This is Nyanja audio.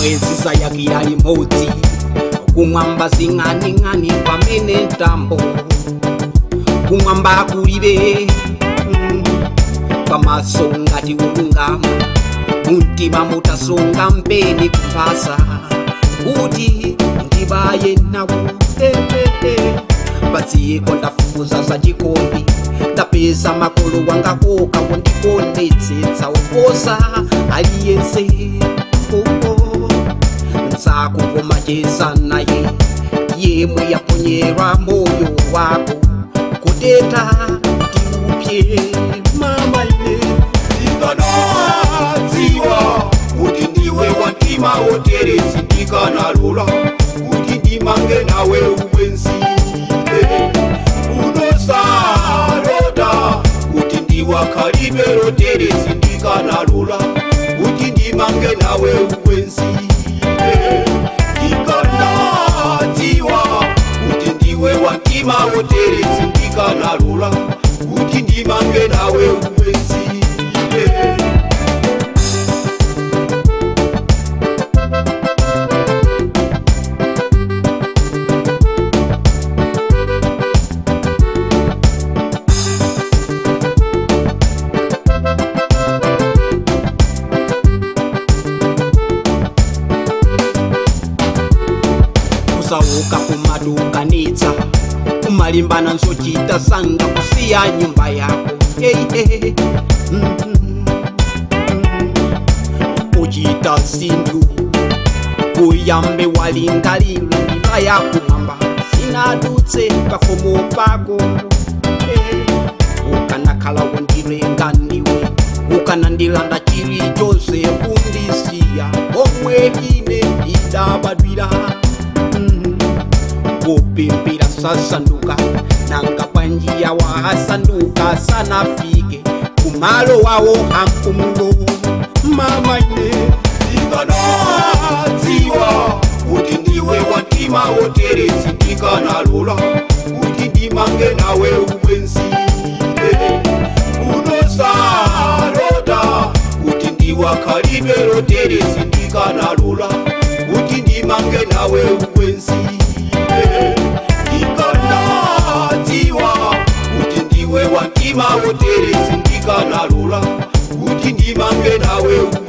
mwezi sayakira limodzi kumwamba zing'aning'ani pamene ntambo kumwamba kulibe mm, pamaso ngati ulungama mumtima mutasunga mpeni kuphasa kuti ndibaye nawo eh, eh, eh. padziko ndafufuza za chikondi ndapeza makolo wanga koka kundikondetsetsa oposa aliyense oh, oh. nzakuvomacheza naye yemwe yaponyerwa moyo wako kuteta tiupye mama ine ndikanadziwa kuti ndiwe wantima woteresi ndikanalola kuti ndimange nawe ubwenzi unosarota kuti ndiwakhalibe roteresi ndikanalola kuti ndimange nawe ubwenzi ndikanadziwa kuti ndiwe wantima woteresi ndikanalola kuti ndimange nawe ubwenzi kusauka kumadukanitsa kumalimbana nzochita sanga kusiya nyumba yako hey, hey. mm -hmm. kuchita zinthu kuyambe walingalira njira yakumwamba sinadutse pafomo pako hey. ukanakhala wondilenga ndiwe ukanandilanda chilichonse kundisiya omwe ine idabadwira kupimpira sasanduka nanga panjia wahasanduka sanafike kumalo wawo hampumulo mama ine ndikanadziwa kuti ndiwe wantima woteresi ndikanalola kuti ndimange nawe ubwenzi unosarota kuti ndiwakhalibe roteresi ndikanalola kuti ndimange nawe ubwenzi ndikanadziwa kuti ndiwe wantima woteresi ndikanalola kuti ndimange nawe ubwenzi